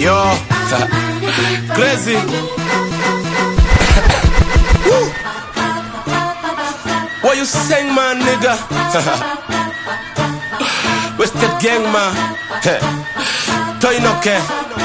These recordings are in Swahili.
Yo, crazy. Woo. what you saying, man, nigga? Wasted gang, man. Toinoke.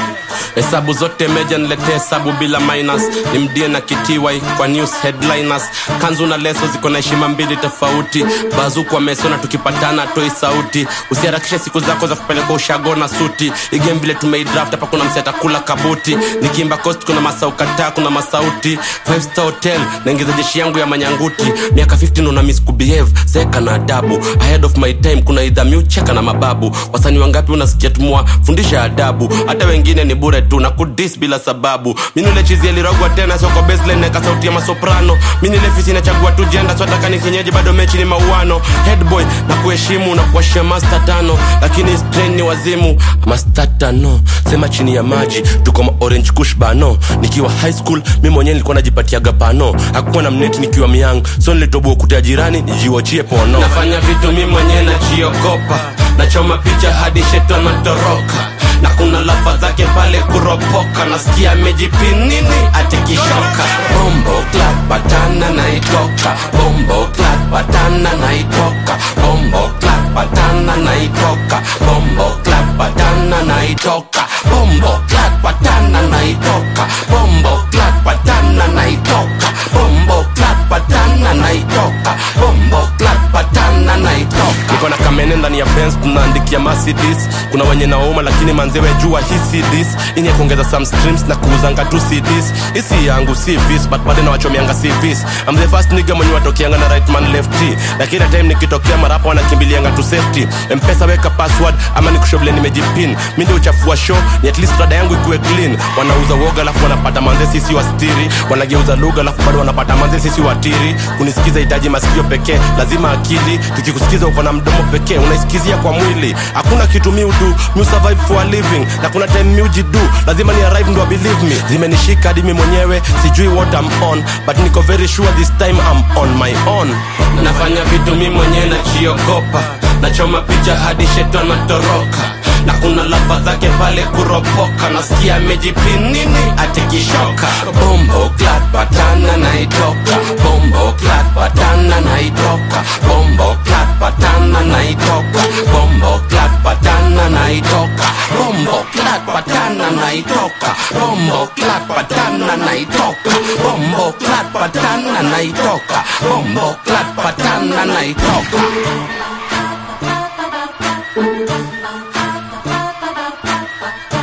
hesabu zote meja nilete hesabu bila minus nimdie na kitiwai kwa news headliners kanzu na leso ziko na heshima mbili tofauti bazu kwa meso na tukipatana toi sauti usiharakishe siku zako za kupeleka ushago na suti igame vile tumeidraft hapa kuna msi atakula kabuti nikiimba coast kuna masaukataa kuna masauti five star hotel naingiza jeshi yangu ya manyanguti miaka 15 una miss kubehave zeka na adabu ahead of my time kuna idha miucheka na mababu wasanii wangapi unasikia tumua fundisha adabu hata wengine ni bure tu na kudis bila sababu minule chizi alirogwa tena soko baseline neka sauti ya masoprano minile fisi nachagua tu jenda swataka ni kienyeji bado mechi ni mauano headboy na kuheshimu na kuashia master tano lakini strain ni wazimu master tano sema chini ya maji tuko ma orange kush bano nikiwa high school mi mwenyewe nilikuwa najipatiaga pano hakukuwa na mneti nikiwa myang so nilitoboa ukuta ya jirani nijiwachie pono nafanya vitu mi mwenyewe najiogopa nachoma picha hadi sheto anatoroka na kuna lafa zake pale kuropoka nasikia amejipinini atikishoka bombo clat patana naitoka bombo clat patana naitoka bombo clat patana naitoka bombo clat patana naitoka bombo clat patana naitoka bombo clat patana naitoka bombo clat patana naitoka bombo clat patana naitoka niko na kamene ndani ya Benz tunaandikia Mercedes kuna wenye nauma lakini manzewe jua hii CDs ini ya kuongeza some streams na kuuzanga tu CDs isi yangu si vis but bado nawachomeanga si vis I'm the first nigga mwenye watokeanga na right man lefty na kila time nikitokea marapa wanakimbilianga tu safety mpesa weka password ama nikushovile nimejipin mi ndio uchafua show ni at least rada yangu ikuwe clean wanauza woga alafu wanapata manze sisi wastiri wanageuza lugha alafu bado wanapata manze sisi watiri kunisikiza hitaji masikio pekee lazima akili tukikusikiza uko na mdomo pekee unaisikizia kwa mwili hakuna kitu mi udu mi survive for a living na kuna time mi ujidu lazima ni arrive ndo believe me zimenishika hadi mi mwenyewe sijui what I'm on but niko very sure this time I'm on my own nafanya vitu mi mwenyewe najiogopa nachoma picha hadi sheto anatoroka na kuna lafa zake pale kuropoka nasikia amejipinini atikishoka bombo clat patana naitoka bombo clat patana naitoka bombo clat patana naitoka bombo clat patana naitoka bombo clat patana naitoka bombo clat patana naitoka bombo clat patana naitoka bombo clat patana naitoka